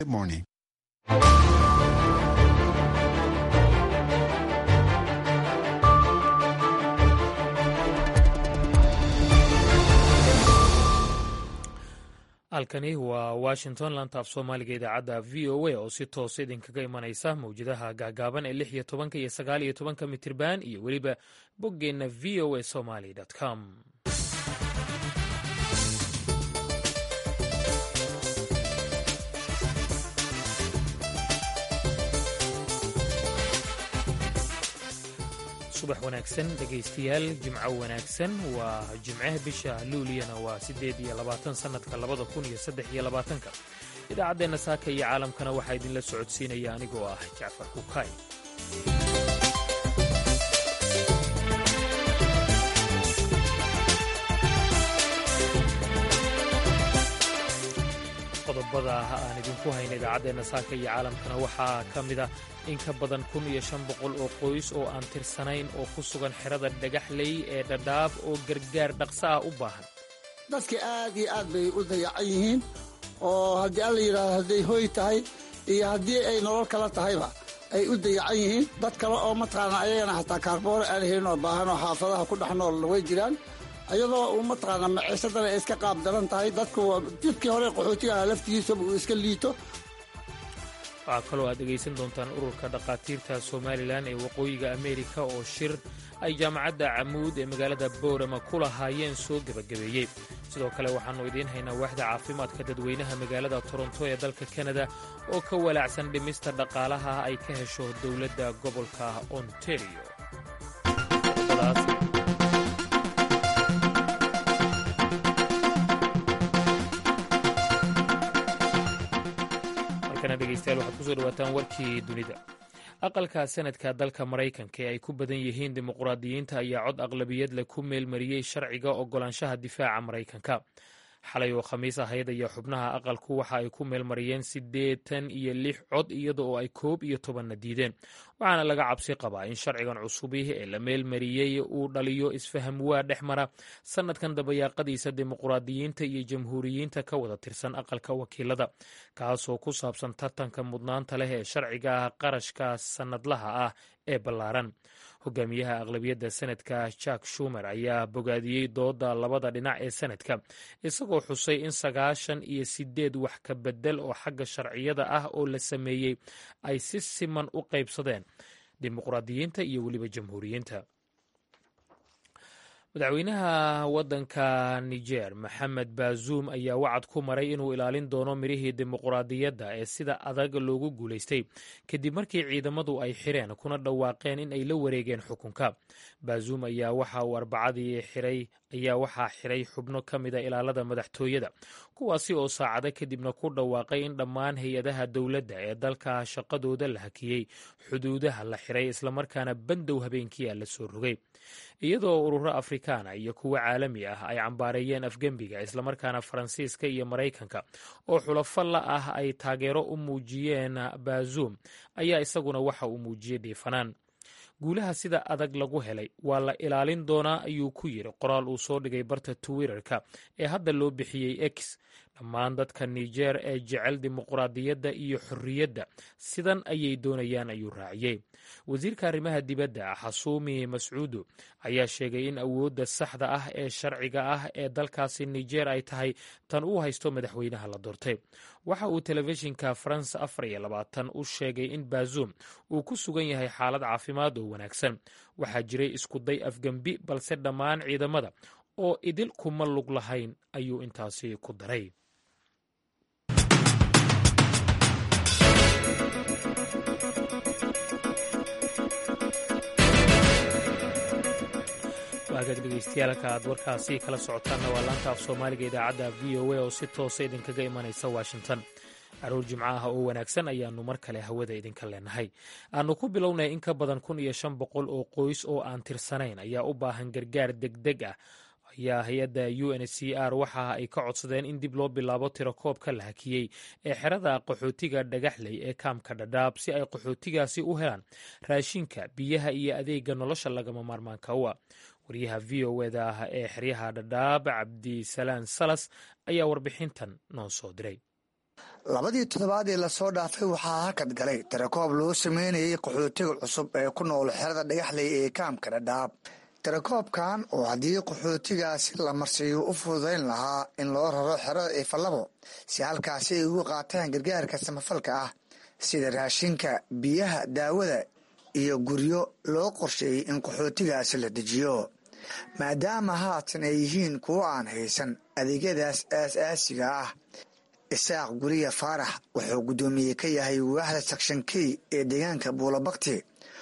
Good morning. halkani waa washington lantaaf soomaaliga idaacadda v o a oo si toosa idinkaga imanaysa mawjadaha gaagaaban ee lix iyo tobanka iyo sagaal iyo tobanka mitirban iyo weliba boggeenna v o a somaly com subax wanaagsan dhegaystayaal jimco wanaagsan waa jimcaha bisha luuliyana waa siddeed iyo labaatan sannadka labada kun iyo saddex iyo labaatanka idaacaddeenna saaka iyo caalamkana waxaa idinla socodsiinaya anigoo ah jacfar kukaay qodobada aan idinku hayna idaacaddeena saaka iyo caalamkana waxaa ka mid ah in ka badan kun iyo shan boqol oo qoys oo aan tirsanayn oo ku sugan xerada dhagaxley ee dhadhaab oo gargaar dhaqso ah u baahan dadka aad iyo aad bay u dayacan yihiin oo haddii alla yidhaahdo hadday hoy tahay iyo haddii ay nolol kala tahayba ay u dayacan yihiin dad kale oo mataqaana ayagana xataa kaarboor aan helin oo baahan oo xaafadaha ku dhex nool way jiraan ayadoo uu mataqaana maciisadana ay iska qaab daran tahay dadku jidkii hore qaxootiga ah laftigiisaba uu iska liito waxaa kaloo aad dhegaysan doontaan ururka dhakhaatiirta somalilan ee waqooyiga ameerika oo shir ay jaamacadda camuud ee magaalada boorama ku lahaayeen soo gebagabeeyey sidoo kale waxaannu idiin haynaa waaxda caafimaadka dadweynaha magaalada toronto ee dalka kanada oo ka walaacsan dhimista dhaqaalaha ay ka hesho dowladda gobolka ontario dhegeystayaal waxaad kusoo dhawaataan warkii dunida aqalka sanadka dalka maraykanka ee ay ku badan yihiin dimuqraadiyiinta ayaa cod aqlabiyad leh ku meelmariyey sharciga ogolaanshaha difaaca maraykanka xalay oo khamiis ahayd ayaa xubnaha aqalku waxa ay ku meelmariyeen siddeetan iyo lix cod iyada oo ay koob iyo tobanna diideen waxaana laga cabsi qabaa in sharcigan cusubi ee la meelmariyey uu dhaliyo isfaham waa dhex mara sannadkan dabayaaqadiisa dimuqraadiyiinta iyo jamhuuriyiinta ka wada tirsan aqalka wakiilada kaasoo ku saabsan tartanka mudnaanta leh ee sharciga qarashka sannadlaha ah ee ballaaran hogaamiyaha aqlabiyadda senadka jack shumer ayaa bogaadiyey dooda labada dhinac ee senadka isagoo xusay in sagaashan iyo sideed wax ka bedel oo xagga sharciyada ah oo la sameeyey ay si siman u qaybsadeen dimuqraadiyiinta iyo weliba jamhuuriyiinta madaxweynaha waddanka niger maxamed bazuum ayaa wacad ku maray inuu ilaalin doono mirihii dimuqraadiyadda ee sida adag loogu guulaystay kadib markii ciidamadu ay xireen kuna dhawaaqeen in ay la wareegeen xukunka bazuum ayaa waxa uu arbacadii xiray ayaa waxaa xiray xubno ka mida ilaalada madaxtooyada kuwaasi oo saacado kadibna ku dhawaaqay in dhammaan hay-adaha dowladda ee dalka shaqadooda la hakiyey xuduudaha la xiray islamarkaana bandow habeenkiia la soo rogay iyadoo ururo afrikaana iyo kuwo caalami ah ay cambaareeyeen afgembiga islamarkaana faransiiska iyo maraykanka oo xulafo la ah ay taageero u muujiyeen bazuum ayaa isaguna waxa uu muujiyey dhiifanaan guulaha sida adag lagu helay waa la ilaalin doonaa ayuu ku yiri qoraal uu soo dhigay barta twitterka ee hadda loo bixiyey x dhammaan dadka niger ee jecel dimuqraadiyadda iyo xorriyadda sidan ayay doonayaan ayuu raaciyey wasiirka arrimaha dibadda xasuumi mascuudu ayaa sheegay in awoodda saxda ah ee sharciga ah ee dalkaasi niger ay tahay tan uu haysto madaxweynaha la doortay waxa uu telefishinka faranse afar iyo labaatan u sheegay in bazuum uu ku sugan yahay xaalad caafimaad oo wanaagsan waxaa jiray iskuday afgembi balse dhammaan ciidamada oo idil kuma lug lahayn ayuu intaasi ku daray waagaag dhegeystayaaalka aad warkaasi kala socotaanna waa laanta af soomaaliga idaacadda v o a oo si toosa idinkaga imanaysa washington caruur jimco ah oo wanaagsan ayaannu mar kale hawada idinka leenahay aanu ku bilownay in ka badan kun iyo shan boqol oo qoys oo aan tirsanayn ayaa u baahan gargaar degdeg ah ayaa hay-adda u n c r waxa ay ka codsadeen in dib loo bilaabo tirakoobka la hakiyey ee xerada qaxootiga dhagaxley ee kaamka dhadhaab si ay qaxootigaasi u helaan raashinka biyaha iyo adeega nolosha lagama maarmaanka u ah waryaha v o eda ah ee xeryaha dhadhaab cabdisalaan salas ayaa warbixintan noo soo diray labadii toddobaad ee lasoo dhaafay waxaa hakad galay tirakoob loo sameynayay qaxootiga cusub ee ku nool xerada dhagaxley ee kaamka dhadhaab tirakoobkan oo haddii qaxootigaasi la marsiiyo u fududayn lahaa in loo raro xerada ifalabo si halkaasi ay ugu qaataan gargaarka samafalka ah sida raashinka biyaha daawada iyo guryo loo qorsheeyey in qaxootigaasi la dejiyo maadaama haatan ay yihiin kuwo aan haysan adeegyadaas aas-aasiga ah isaaq guriya faarax wuxuu guddoomiye ka yahay waaxda sakshankey ee deegaanka buulabakti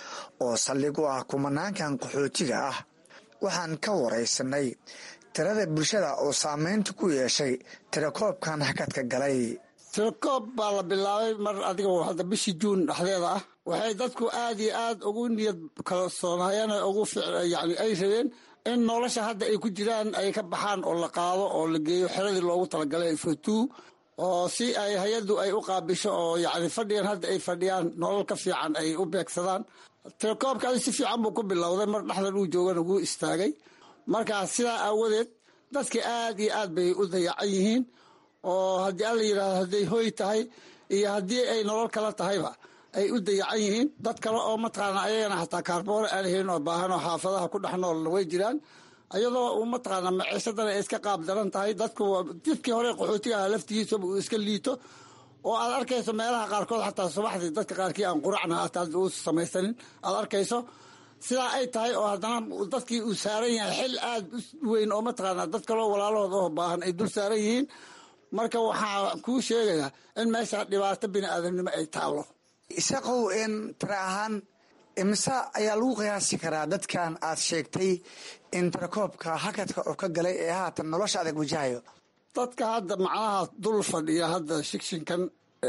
oo saldhig u ah kumanaankan qaxootiga ah waxaan ka waraysanay tirada bulshada oo saameynta ku yeeshay tirakoobkan hakadka galay tirakoob baa la bilaabay mar adiga hadda bishii juun dhexdeeda ah waxay dadku aad iyo aad ugu niyad kalsoonayeen ugu yani ay rabeen in nolosha hadda ay ku jiraan ay ka baxaan oo la qaado oo la geeyo xeradii loogu talagalay fotuu oo si ay hay-addu ay u qaabisho oo yani fadhigan hadda ay fadhiyaan nolol ka fiican ay u beegsadaan tirakoobkaadi si fiican buu ku bilowday mar dhexdan uu joogana wuu istaagay markaa sidaa aawadeed dadka aad iyo aad bay u dayacan yihiin oo haddii alla yidhahdo hadday hoy tahay iyo haddii ay nolol kala tahayba ay u dayacan yihiin dad kale oo mataqaana ayagana xataa kaarboore aan helin oo baahan oo xaafadaha ku dhex noolna way jiraan iyadoo mataqaana maciisadana ay iska qaab daran tahay dadku dadkii hore qaxootiga aha laftigiisaba uu iska liito oo aad arkayso meelaha qaarkood xataa subaxdii dadka qaarkii aan quracna hataa u samaysanin aad arkayso sidaa ay tahay oo haddana dadkii uu saaran yahay xil aad u weyn oo mataqaana dad kaloo walaalahood oo baahan ay dul saaran yihiin marka waxaa kuu sheegayaa in meesha dhibaato bini aadamnimo ay taalo isaqow n tira ahaan imise ayaa lagu qiyaasi karaa dadkan aad sheegtay in tirakoobka hakadka oo ka galay ee haatan nolosha adag wajahayo dadka hadda macnaha dul fadhiya hadda shikshinkan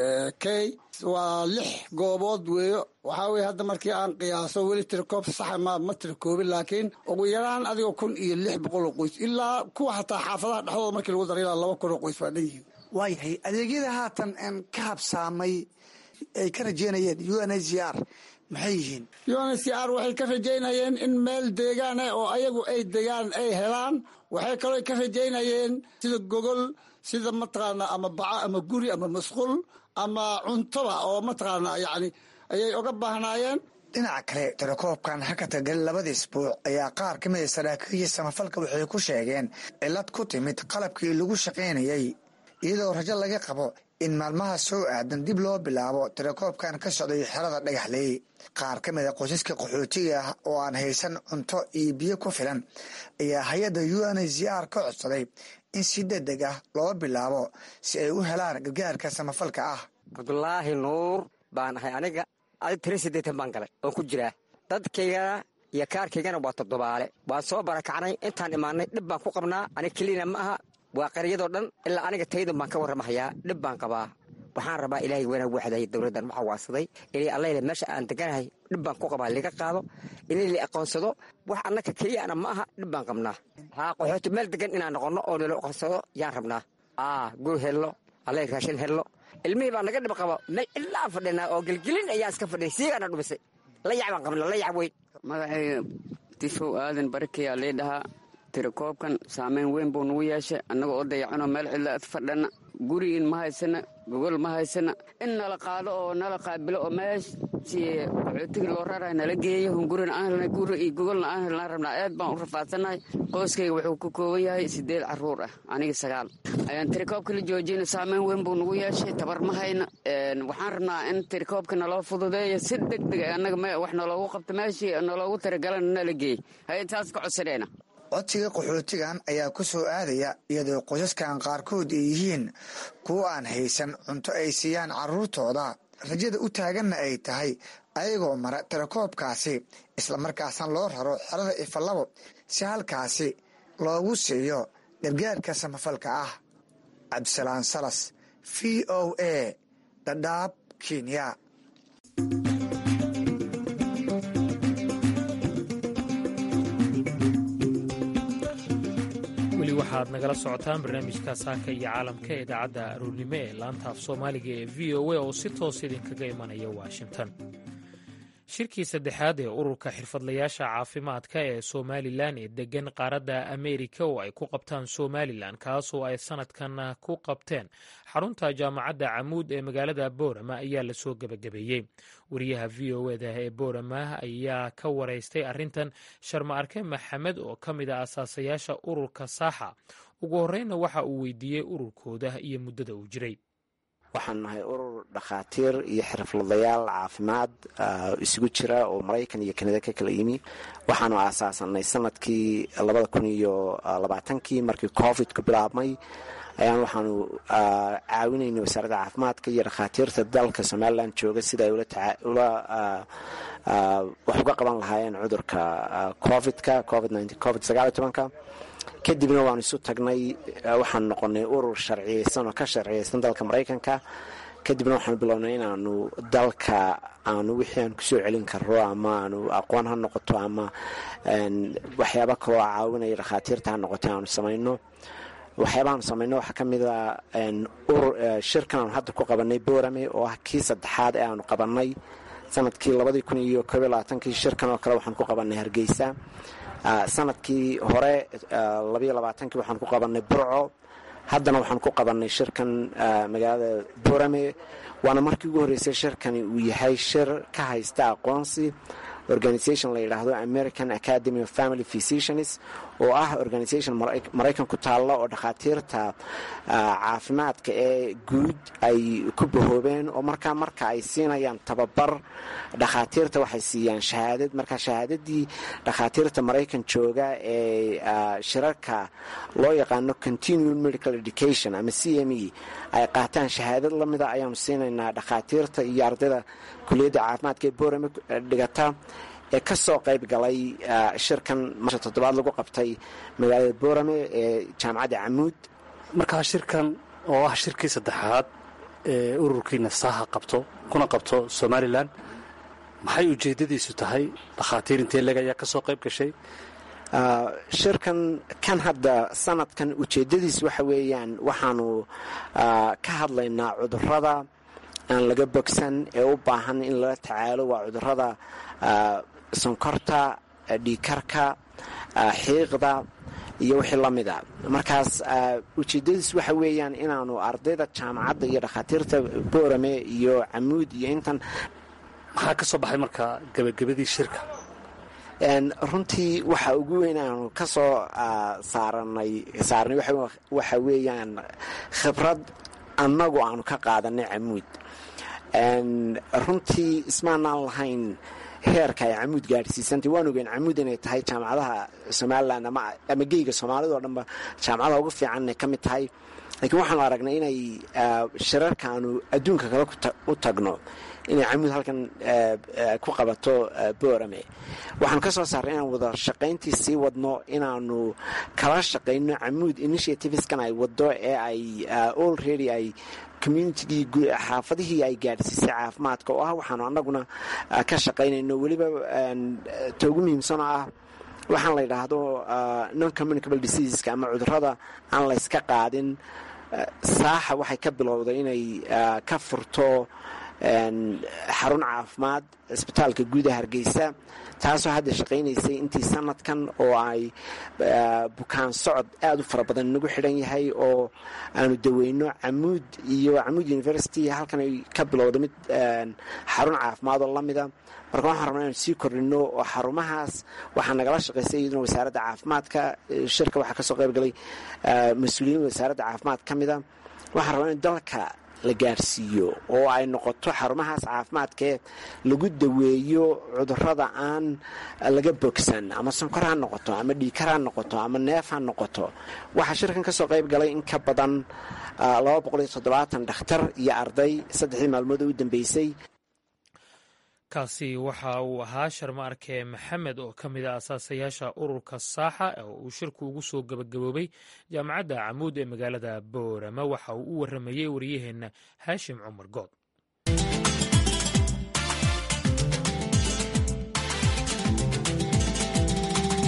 key waa lix goobood weeyo waxaa weye hadda markii aan qiyaaso weli tirakoob saxa ma ma tirakoobin laakiin ugu yaraan adiga kun iyo lix boqol oo qoys ilaa kuwa xataa xaafadaha dhexdooda markii lagu dara ilaa laba kun oo qoys baa dhan yihiin waayahay adeegyada haatan n ka habsaamay ay ka rajeynayeen u n h r maxay yihiin u n h r waxay ka rajaynayeen in meel deegaan ah oo ayagu ay degaan ay helaan waxay kaloo ka rajaynayeen sida gogol sida mataqaana ama baco ama guri ama masquul ama cuntoba oo mataqaana yani ayay oga baahnaayeen dhinaca kale tirakoobkan hakadka gali labada isbuuc ayaa qaar ka mid a saraakiisha samafalka waxay ku sheegeen cilad ku timid qalabkii lagu shaqaynayay iyadoo rajo laga qabo in maalmaha soo aadan dib loo bilaabo tirakoobkan ka socday xerada dhagaxley qaar ka mid a qoysaska qaxootiga ah oo aan haysan cunto iyo biyo ku filan ayaa hay-adda u n h r ka codsaday in si degdeg ah loo bilaabo si ay u helaan gargaarka samafalka ah cabdulaahi nuur baan ahay aniga adig tiri siddeetan baan galay oon ku jiraa dadkaygana iyo kaarkaygana waa toddobaale waan soo barakacnay intaan imaanay dhib baan ku qabnaa aniga kelina ma aha waa qaryadoo dhan ilaa aniga taydun baan ka warramahayaa dhib baan qabaa waxaan rabaa ilaahay wanaag waxday dowladdan waxaa waasaday ilay allayle meesha aan deganahay dhib baan ku qabaa liga qaado ilay la aqoonsado wax annaka keliyana ma aha dhib baan qabnaa haa qaxooti meel degan inaan noqonno oo nala aqoonsado yaan rabnaa aa gur hello allay raashin hello ilmihii baa naga dhib qaba meel ilaa fadhinaa oo gelgelin ayaan iska fadhinay siigaana dhumisay layac baan qabna layac weyn magacayga difow aadan barikayaa lii dhahaa tirakoobkan saameyn weyn buu nagu yeeshay annaga oo dayacanoo meel cidla ad fadhana gurigiin ma haysana gogol ma haysana in nala qaado oo nala qaabilo oo meeshii qaxootigii loo rarahay nala geeyo hungurina aan helnay guri iyo gogolna aan helnaa rabnaa aad baan u rafaadsannahay qoyskayga wuxuu ka kooban yahay siddeed carruur ah aniga sagaal ayaan tirakoobka la joojina saameyn weyn buu nagu yeeshay tabar ma hayna waxaan rabnaa in tirakoobka naloo fududeeyo si deg deg annaga wax naloogu qabto meeshii naloogu tiragalana nala geey hay taas ka codsanayna codsiga qaxootigan ayaa ku soo aadaya iyadoo qoysaskan qaarkood ay yihiin kuwo aan haysan cunto ay siiyaan carruurtooda rajada u taaganna ay tahay ayagoo mara tirakoobkaasi islamarkaasna loo raro xerada ifalabo si halkaasi loogu siiyo gargaarka samafalka ah cabdisalaan salas v o a dhadhaab kenya weli waxaad nagala socotaan barnaamijka saaka iyo caalamka ee idaacadda aroornimo ee laanta af soomaaliga ee v o a oo si toos idinkaga imanaya washington shirkii saddexaad ee ururka xirfadlayaasha caafimaadka ee somalilan ee degan qaaradda ameerika oo ay ku qabtaan somalilan kaasoo ay sanadkan ku qabteen xarunta jaamacadda camuud ee magaalada boorama ayaa lasoo gebagabeeyey wariyaha v o eda ee boorama ayaa ka wareystay arrintan sharma arke maxamed oo ka mid a asaasayaasha ururka saaxa ugu horreynna waxa uu weydiiyey ururkooda iyo muddada uu jiray waxaan nahay urur dhakhaatiir iyo xirfadlayaal caafimaad isugu jira oo maraykan iyo kanada ka kala yimi waxaanu aasaasanay sanadkii labada kun iyo labaatankii markii covidku bilaabmay ayaan waxaanu caawinaynay wasaaradda caafimaadka iyo dhakhaatiirta dalka somalilan jooga sida ay ula wax uga qaban lahaayeen cudurka covidka covid covid sagaaliyo tobanka kadibna waanu isu tagnay waxaanu noqonay urur sharciyeysan oo ka sharciyeysan dalka maraykanka kadibna waxaanu bilownay inaanu dalka aanu wixii aan kusoo celin karo ama aanu aqoon ha noqoto ama waxyaaba kaloo caawinaya dhakhaatiirta ha noqoto aanu samayno waxyaabahaanu samayno waxaa ka mida shirkan aanu hadda ku qabanay boorame oo ah kii saddexaad ee aanu qabanay sanadkii labadii kun iyo koob iyo labaatankii shirkan oo kale waxaan ku qabanay hargeysa sanadkii hore labayo labaatankii waxaan ku qabanay burco haddana waxaan ku qabanay shirkan magaalada boorame waana markii ugu horreysay shirkani uu yahay shir ka haysta aqoonsi organisation la yidhaahdo american academy of family physicians oo ah organisation maraykan ku taalla oo dhakhaatiirta caafimaadka ee guud ay ku bahoobeen oo markaa marka ay siinayaan tababar dhakhaatiirta waxay siiyaan shahaadad marka shahaadadii dhakhaatiirta maraykan jooga ee shirarka loo yaqaano continued medical education ama c m e ay qaataan shahaadad lamida ayaanu siinaynaa dhakhaatiirta iyo ardayda kuliyadda caafimaadka ee boorame dhigata ee ka soo qayb galay shirkan masha toddobaad lagu qabtay magaalada boorame ee jaamacadda camuud markaa shirkan oo ah shirkii saddexaad ee ururkiina saaha qabto kuna qabto somalilan maxay ujeeddadiisu tahay dhakhaatiir intee leg ayaa ka soo qayb gashay shirkan kan hadda sanadkan ujeeddadiis waxa weeyaan waxaanu ka hadlaynaa cudurrada aan laga bogsan ee u baahan in lala tacaalo waa cudurrada sonkorta dhiikarka xiiqda iyo wixii la mida markaas ujeeddadiis waxa weeyaan inaanu ardayda jaamacadda iyo dhakhaatiirta boorame iyo camuud iyo intan maxaa ka soo baxay marka gebagabadii shirka runtii waxa ugu weyn aanu ka soo saaranay saarnay waxa weeyaan khibrad annagu aanu ka qaadanay camuud runtii ismaanaan lahayn heerka ay camuud gaadhsiisantay waan ogeyn camuud inay tahay jaamacadaha somalilan ama geyga soomaalida oo dhanba jaamacadaha ugu fiican inay ka mid tahay laakiin waxaanu aragnay inay shirarka aanu adduunka kale u tagno inay camuud halkan ku qabato boorame waxaanu ka soo saarnay inaan wada shaqayntii sii wadno inaanu kala shaqayno camuud initiativeskan ay wado ee ay allready ay communitygii xaafadihii ay gaadhsiisay caafimaadka oo ah waxaanu annaguna ka shaqaynayno weliba ta ugu muhiimsanoo ah waxaan la yidhaahdo non communicable diseaseska ama cudurrada aan layska qaadin saaxa waxay ka bilowday inay ka furto xarun caafimaad isbitaalka guuda hargeysa taasoo hadda shaqaynaysay intii sanadkan oo ay bukaan socod aada u fara badan nagu xidhan yahay oo aanu daweyno camuud iyo camuud university halkan ay ka bilowda mid xarun caafimaad oo lamida marka waxaan rabnaa inaan sii kordhino oo xarumahaas waxaa nagala shaqaysay iyaduna wasaaradda caafimaadka shirka waxaa kasoo qayb galay mas-uuliyiin wasaaradda caafimaad ka mida waxaan rabnaa in dalka la gaarsiiyo oo ay noqoto xarumahaas caafimaadkee lagu daweeyo cudurrada aan laga bogsan ama sonkor ha noqoto ama dhiikar ha noqoto ama neef ha noqoto waxaa shirkan ka soo qayb galay in ka badan dhakhtar iyo arday saddexdii maalmood oo u dambeysay kaasi waxa uu ahaa sharma arke maxamed oo ka mid a asaasayaasha ururka saaxa oo uu shirku ugu soo gabagaboobay jaamacadda camuud ee magaalada boorama waxa uu u waramayey wariyaheenna haashim cumar good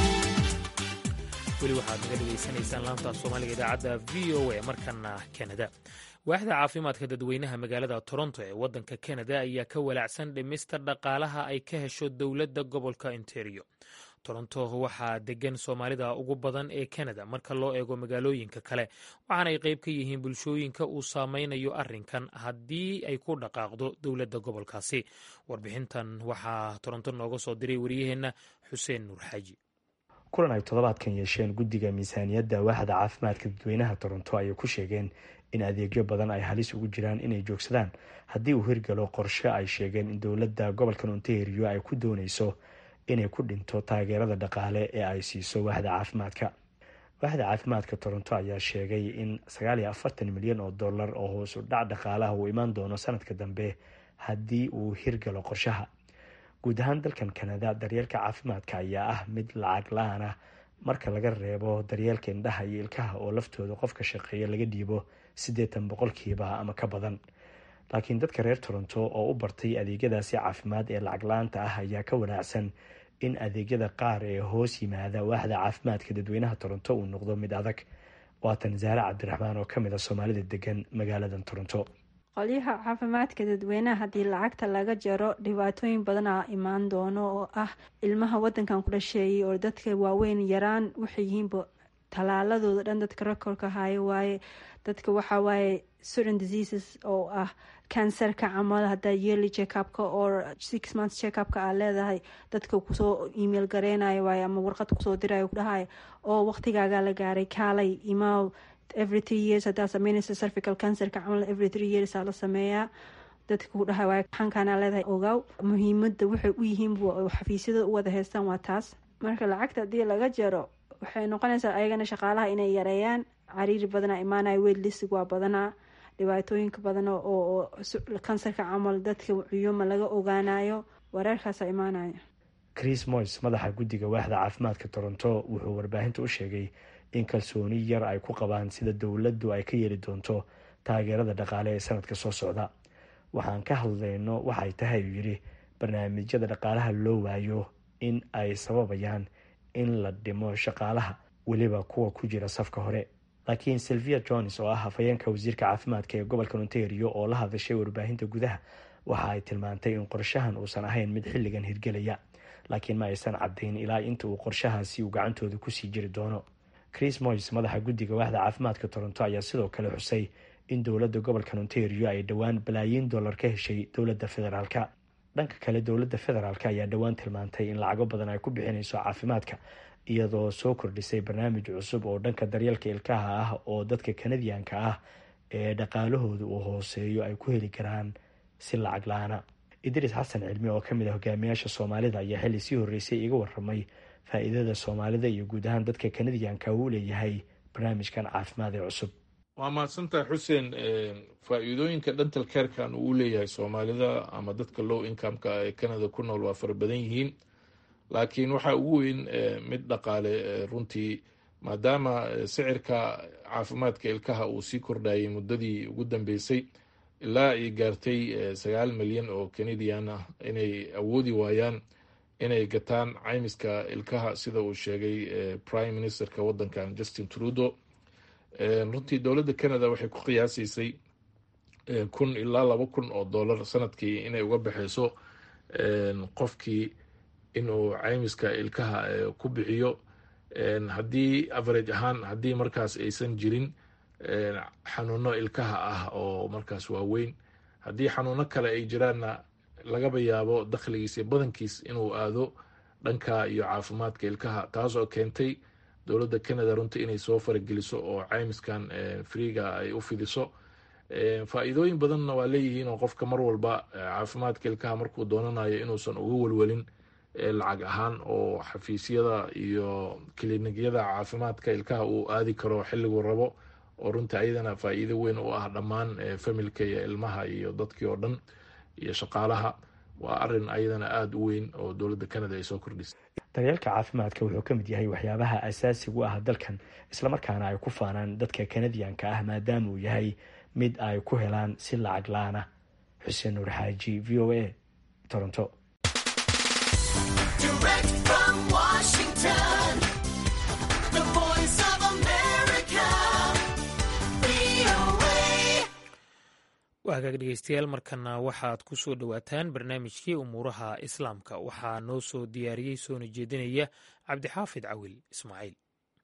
weli waxaad naga dhegaysanaysaan laanta soomaaliga idaacadda v o a markana kanada waaxda caafimaadka dadweynaha magaalada toronto ee waddanka kanada ayaa ka walaacsan dhimista dhaqaalaha ay ka hesho dowladda gobolka ontario toronto waxaa degan soomaalida ugu badan ee kanada marka loo eego magaalooyinka kale waxaana ay qayb ka yihiin bulshooyinka uu saameynayo arrinkan haddii ay ku dhaqaaqdo dowladda gobolkaasi warbixintan waxaa toronto nooga soo diray wariyaheenna xuseen nuur xaaji kulan ay toddobaadkan yeesheen guddiga miisaaniyadda waaxda caafimaadka dadweynaha toronto ayay ku sheegeen in adeegyo badan ay halis ugu jiraan inay joogsadaan haddii uu hirgalo qorshe ay sheegeen in dowladda gobolkan ontario ay ku dooneyso inay ku dhinto taageerada dhaqaale ee ay siiso waaxda caafimaadka waaxda caafimaadka toronto ayaa sheegay in sagaal iyo afartan milyan oo dollar oo hoos u dhac dhaqaalaha uu imaan doono sanadka dambe haddii uu hirgalo qorshaha guud ahaan dalkan kanada daryeelka caafimaadka ayaa ah mid lacag la-aan ah marka laga reebo daryeelka indhaha iyo ilkaha oo laftooda qofka shaqeeya laga dhiibo siddeetan boqolkiiba ama ka badan laakiin dadka reer toronto oo u bartay adeegyadaasi caafimaad ee lacag la-aanta ah ayaa ka wanaacsan in adeegyada qaar ee hoos yimaada waaxda caafimaadka dadweynaha toronto uu noqdo mid adag waatan zaare cabdiraxmaan oo kamid a soomaalida degan magaaladan toronto qolyaha caafimaadka dadweynaha haddii lacagta laga jaro dhibaatooyin badanaa imaan doono oo ah ilmaha wadankan ku dhasheeyay oo dadka waaweyn yaraan waxay yihiinba talaaladooda dhan dadka rekorka haayo waaye dadka waxaa waaye certain diseases oo ah cancerka camal hadaa yearly checkupka or six months checkupka aa leedahay dadka kusoo email gareynayo waaye ama warqad kusoo dirayo kudhahayo oo waqtigaagaa la gaaray kaalay imaaw every three years hadaa sameynaysa cervical cancerka camal every three years aa la sameeyaa dadka ku dhahay waay xankaanaa leedahay ogaaw muhiimada waxay u yihiin xafiisyada u wada haystaan waa taas marka lacagta haddii laga jaro waxay noqonaysaa ayagana shaqaalaha inay yareeyaan cariiri badanaa imaanaya weydlisig waa badanaa dhibaatooyinka badan oo kansarka camal dadka cuyuma laga ogaanayo wareerkaasa imaanaya chris moys madaxa guddiga waaxda caafimaadka toronto wuxuu warbaahinta u sheegay in kalsooni yar ay ku qabaan sida dowladdu ay ka yeeli doonto taageerada dhaqaale ee sanadka soo socda waxaan ka hadlayno waxay tahay uu yidhi barnaamijyada dhaqaalaha loo waayo in ay sababayaan in la dhimo shaqaalaha weliba kuwa ku jira safka hore laakiin silvia jones oo ah hafayeenka wasiirka caafimaadka ee gobolka ontario oo la hadashay warbaahinta gudaha waxa ay tilmaantay in qorshahan uusan ahayn mid xilligan hirgelaya laakiin ma aysan caddayn ilaa inta uu qorshahaasi uu gacantooda kusii jiri doono chris moys madaxa guddiga waaxda caafimaadka toronto ayaa sidoo kale xusay in dowladda gobolkan ontario ay dhowaan balaayiin dollar ka heshay dowladda federaalka dhanka kale dowladda federaalk ayaa dhowaan tilmaantay in lacago badan ay ku bixinayso caafimaadka iyadoo soo kordhisay barnaamij cusub oo dhanka daryeelka ilkaha ah oo dadka kanadiyanka ah ee dhaqaalahooda uu hooseeyo ay ku heli karaan si lacag la-aana idriis xasan cilmi oo kamid ah hogaamiyaasha soomaalida ayaa xilli sii horreysay iga waramay faa-iidada soomaalida iyo guud ahaan dadka kanadiyanka uu leeyahay barnaamijkan caafimaad ee cusub waa mahadsantahay xuseen faa-iidooyinka dental carekan uu leeyahay soomaalida ama dadka low incomeka ee canada ku nool waa fara badan yihiin laakiin waxaa ugu weyn mid dhaqaale runtii maadaama sicirka caafimaadka ilkaha uu sii kordhayay muddadii ugu dambeysay ilaa ay gaartay sagaal milyan oo canadian ah inay awoodi waayaan inay gataan caymiska ilkaha sida uu sheegay prime ministerka wadankan justin trudeau runtii dowladda canada waxay ku qiyaasaysay kun ilaa laba kun oo dollar sanadkii inay uga baxeyso qofkii inuu caymiska ilkaha ku bixiyo haddii average ahaan haddii markaas aysan jirin xanuuno ilkaha ah oo markaas waaweyn haddii xanuuno kale ay jiraanna lagaba yaabo dakhligiis iyo badankiis inuu aado dhanka iyo caafimaadka ilkaha taas oo keentay dowladda canada runtii inay soo farageliso oo caymiskan freega ay u fidiso faa-iidooyin badanna waa leeyihiin oo qofka mar walba caafimaadka ilkaha markuu doonanayo inuusan uga welwelin lacag ahaan oo xafiisyada iyo kiliinyada caafimaadka ilkaha uu aadi karo xilliguu rabo oo runtii ayadana faa-iido weyn u ah dhammaan familka iyo ilmaha iyo dadkii oo dhan iyo shaqaalaha waa arin ayadana aada u weyn oo dowladda canada ay soo kordhisay daryeelka caafimaadka wuxuu ka mid yahay waxyaabaha asaasiga u ah dalkan islamarkaana ay ku faanaan dadka kanadiyanka ah maadaama uu yahay mid ay ku helaan si lacag la-ana xuseen nuur xaaji v o a toronto waa hagaag dhegeystayaal markana waxaad ku soo dhowaataan barnaamijkii umuuraha islaamka waxaa noo soo diyaariyey soona jeedinaya cabdixaafid cawil ismaaciil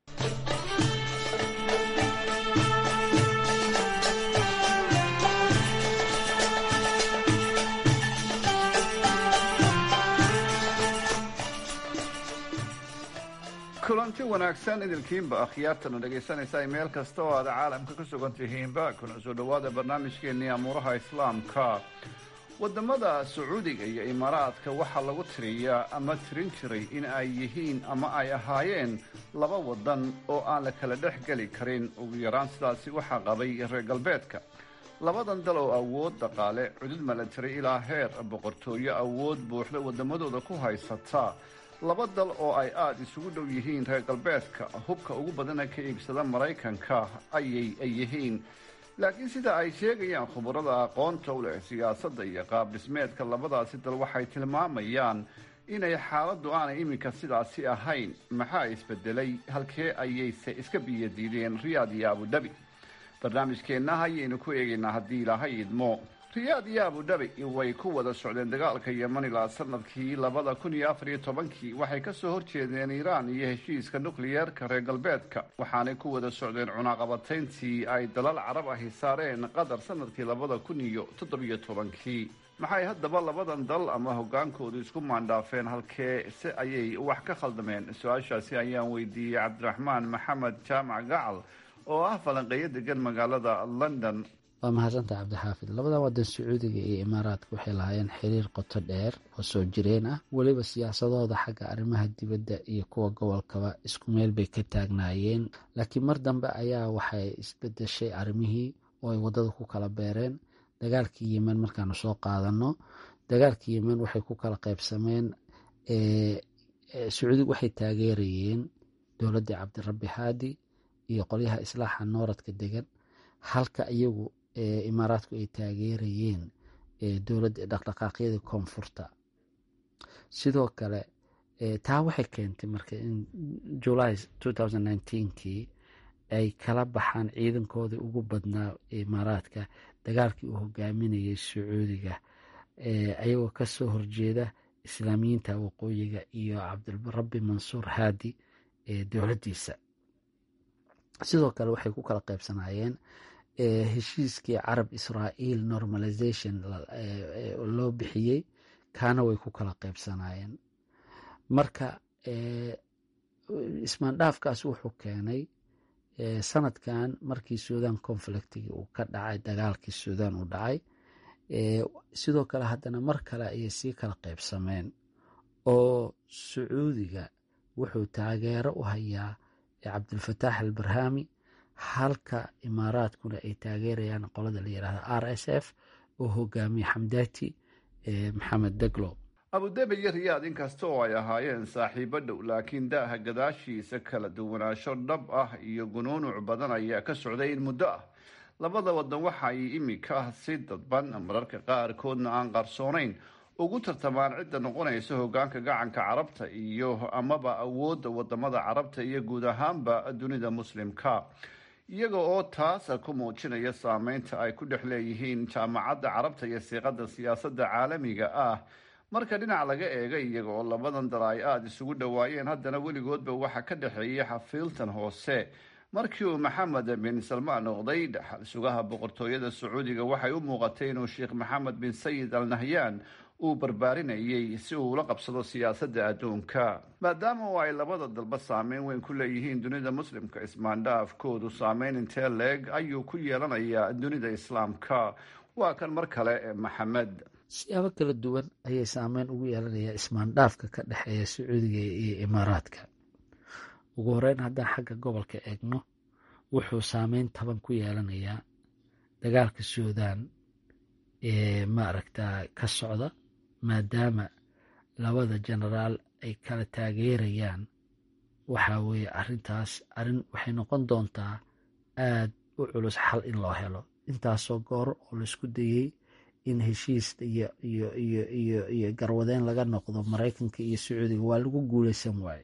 kulanti wanaagsan idilkiinba akhyaartana dhegaysanaysa meel kasta oo aad caalamka ka sugan tihiinba kuna soo dhowaada barnaamijkeennii amuuraha islaamka wadamada sacuudiga iyo imaaraadka waxaa lagu tiriyaa ama tirin jiray in ay yihiin ama ay ahaayeen laba wadan oo aan la kala dhex geli karin ugu yaraan sidaasi waxaa qabay reer galbeedka labadan dal oo awood dhaqaale cudud milatari ilaa heer boqortooyo awood buuxda wadamadooda ku haysata laba dal oo ay aada isugu dhow yihiin reer galbeedka hubka ugu badana ka iibsada maraykanka ayay yihiin laakiin sida ay sheegayaan khubarada aqoonta u leh siyaasadda iyo qaab dhismeedka labadaasi dal waxay tilmaamayaan inay xaaladdu aanay iminka sidaasi ahayn maxaa isbedelay halkee ayayse iska biyadiideen riyaad iyo abudhabi barnaamijkeenna ayaynu ku eegaynaa haddii ilaahay idmo riyaad iyo abudhabi way ku wada socdeen dagaalka yeman ilaa sanadkii labada kun iyo afar iyo tobankii waxay kasoo horjeedeen iiraan iyo heshiiska nukliyeerka reer galbeedka waxaanay ku wada socdeen cunaaqabatayntii ay dalal carab ahi saareen qatar sanadkii labada kun iyo toddobiyo tobankii maxay haddaba labadan dal ama hogaankoodu isku maandhaafeen halkee se ayay wax ka khaldameen su-aashaasi ayaan weydiiyey cabdiraxmaan maxamed jaamac gacal oo ah falanqeeyo degan magaalada london waa mahadsantaha cabdixaafid labadan wadan sacuudiga iyo imaaraadka waxay lahaayeen xiriir qoto dheer oo soo jireen ah weliba siyaasadooda xagga arrimaha dibadda iyo kuwa gobolkaba isku meel bay ka taagnaayeen laakiin mar dambe ayaa waxay isbedeshay arrimihii oo ay waddada ku kala beereen dagaalkii yemen markaanu soo qaadano dagaalkii yemen waxay ku kala qaybsameen sacuudiga waxay taageerayeen dowladdii cabdirabbi haadi iyo qolyaha islaaxa nooradka degan halka iyagu imaaraadku ay taageerayeen dowladda dhaqdhaqaaqyadii koonfurta sidoo kale taa waxay keentay marka in july kii ay kala baxaan ciidankoodii ugu badnaa imaaraadka dagaalkii uu hogaaminayay sacuudiga ayagoo kasoo horjeeda islaamiyiinta waqooyiga iyo cabdirabbi mansuur haadi dowladdiisa sidoo kale waxay ku kala qaybsanaayeen heshiiskii carab israael normalization loo bixiyey kaana way ku kala qaybsanaayeen marka ismaandhaafkaas wuxuu keenay sanadkan markii suudan conflictigi uu ka dhacay dagaalkii suudan uu dhacay sidoo kale haddana mar kale ayay sii kala qaybsameen oo sacuudiga wuxuu taageero u hayaa cabdilfataax albarhami halka imaaraadkuna ay taageerayaan qolada la yidhahda r s f oo hogaamiye xamdaati maxamed deglo abudabi iyo riyaad inkasta oo ay ahaayeen saaxiibo dhow laakiin daaha gadaashiisa kala duwanaansho dhab ah iyo gunuunuc badan ayaa ka socday in muddo ah labada wadan waxa ay imika si dadban mararka qaarkoodna aan qarsoonayn ugu tartamaan cidda noqonaysa hogaanka gacanka carabta iyo amaba awoodda wadamada carabta iyo guud ahaanba dunida muslimka iyaga oo taas ku muujinaya saameynta ay ku dhex leeyihiin jaamacadda carabta iyo siiqada siyaasadda caalamiga ah marka dhinac laga eega iyaga oo labadan dal ay aada isugu dhowaayeen haddana weligoodba waxaa ka dhexeeyay xafiiltan hoose markii uu maxamed bin salmaan noqday dhaxal sugaha boqortooyada sacuudiga waxay u muuqatay inuu sheekh maxamed bin sayid al nahyan uu barbaarinayay si uu ula qabsado siyaasadda adduunka maadaama oo ay labada dalba saameyn weyn ku leeyihiin dunida muslimka ismaandhaafkoodu saameyn intee leeg ayuu ku yeelanayaa dunida islaamka waa kan mar kale maxamed siyaabo kala duwan ayay saameyn ugu yeelanayaa ismaandhaafka ka dhexeeya sacuudiga iyo imaaraadka ugu horeyn haddaan xagga gobolka eegno wuxuu saameyn taban ku yeelanayaa dagaalka suudan ee maaragta ka socda maadaama labada genaraal ay kala taageerayaan waxaa weeye arrintaas arrin waxay noqon doontaa aad u culus xal in loo helo intaasoo goor oo laisku dayey in heshiis iyo iyo iyo iyo iyo garwadeen laga noqdo maraykanka iyo sacuudiga waa lagu guuleysan waaye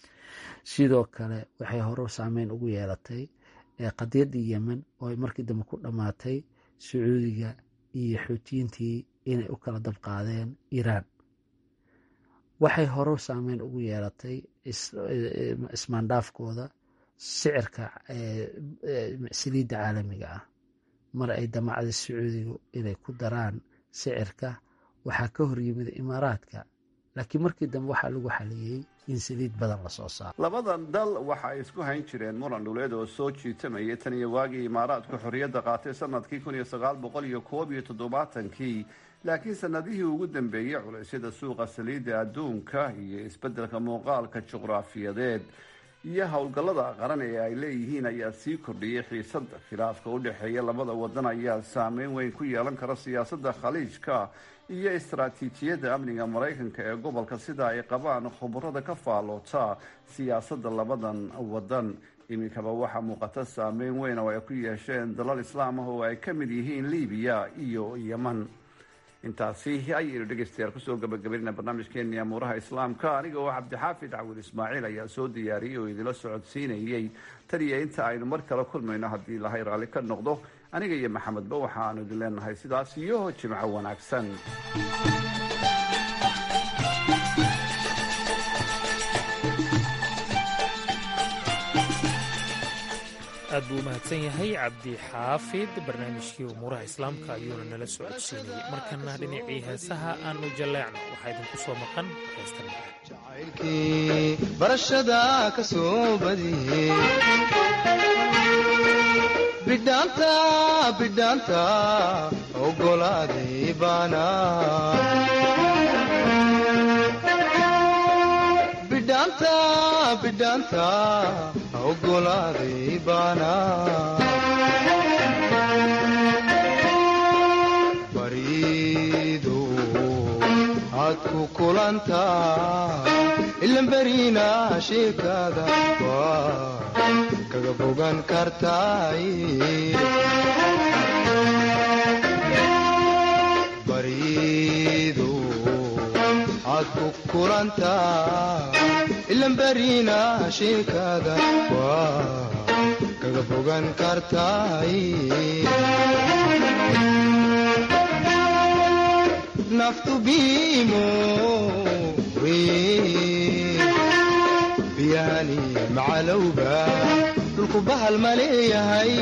sidoo kale waxay hore saameyn ugu yeelatay qadiyadii yemen oo ay markii dambe ku dhammaatay sacuudiga iyo xuutiyiintii inay u kala dabqaadeen iiraan waxay hore saameyn ugu yeelatay ismaandhaafkooda sicirka saliidda caalamiga ah mar ay damacday sacuudigu inay ku daraan sicirka waxaa ka hor yimid imaaraadka laakiin markii dambe waxaa lagu xaliyey in saliid badan lasoo saaro labadan dal waxa ay isku hayn jireen muran dhuleed oo soo jiitamayay tan iyo waagii imaaraadku xorriyadda qaatay sanadkii kun iyo sagaal boqol iyo koob iyo toddobaatankii laakiin sanadihii ugu dambeeyey culaysyada suuqa saliidda adduunka iyo isbeddelka muuqaalka juqraafiyadeed iyo howlgallada qaran ee ay leeyihiin ayaa sii kordhiyey xiisadda khilaafka u dhexeeya labada wadan ayaa saameyn weyn ku yeelan kara siyaasadda khaliijka iyo istaraatiijiyadda amniga maraykanka ee gobolka sida ay qabaan khubarada ka faalloota siyaasadda labadan wadan iminkaba waxaa muuqata saameyn weyn oo ay ku yeesheen dalal islaam ah oo ay ka mid yihiin libiya iyo yeman intaasi ayaynu dhegaystayaal kusoo gabagabaynaa barnaamijkeeni amuuraha islaamka aniga oo cabdixaafid cawil ismaaciil ayaa soo diyaariyey oo idinla socodsiinayey tan iyo inta aynu mar kale kulmayno haddii ilahay raalli ka noqdo aniga iyo maxamedba waxaanu idin leenahay sidaas iyo jimco wanaagsan aad buu u mahadsan yahay cabdi xaafid barnaamijkii umuuraha islaamka ayuuna nala socodsiinayay markana dhinacii heesaha aanu jalleecno waxaa idinku soo maqan heestan barashada ka soo badiyey bidhaanta bidhaanta ogolaaday baana bidhaanta bidhaanta ogolaaday baana bariidu aad ku kulantaa ilan beriina sheekada waa kaga bogan kartaay bariidu aad ku kulantaa ilan beriina sheekada waa kaga bogan kartaay naftu biimo biyahani macalowba dhulku bahal ma leeyahay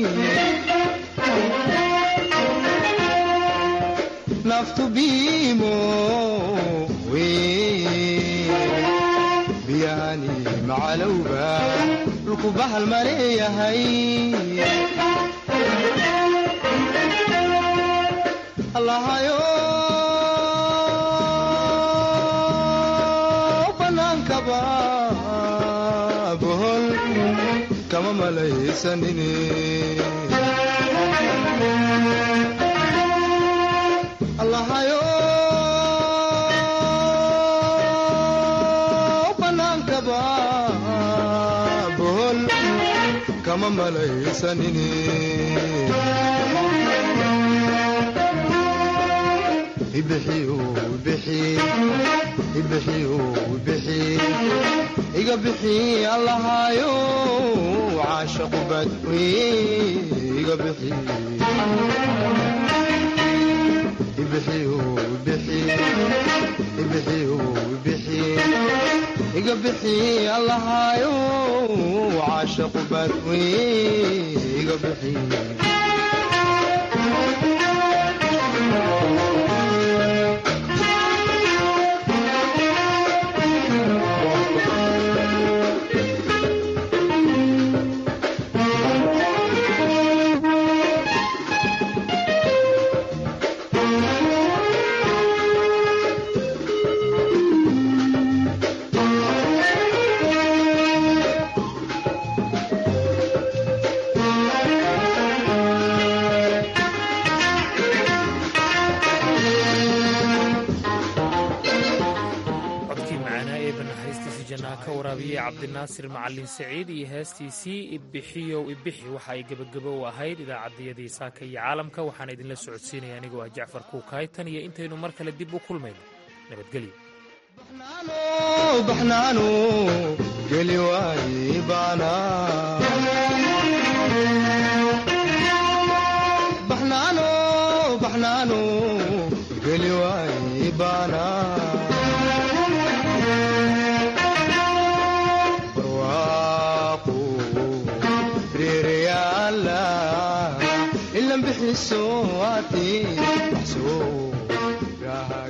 naftu biimo biyahani macalowba dhulku bahal ma leeyahay allahayo bannaankaba bohol kama malaysanine allahayo bannaankaba bohol kama malaysanine ibixiyo ibixi ibixiyo ibixi iga bixi allahayo caashaqu badwe iga bixi ibixiyo ibixi ibixiyo ibixi iga bixi allahayo caashaqu badwe iga bixi ka waraabiyey cabdinaasir macalin saciid iyo heestiisii ibbixiyow ibixi waxa ay gebagabo u ahayd idaacaddayadii saaka iyo caalamka waxaana idinla socodsiinaya anigoo ah jacfar kuukaay tan iyo intaynu mar kale dib u kulmayno nabadgelyo baxnaano geli waaye baana baxnaano baxnaano waaye baana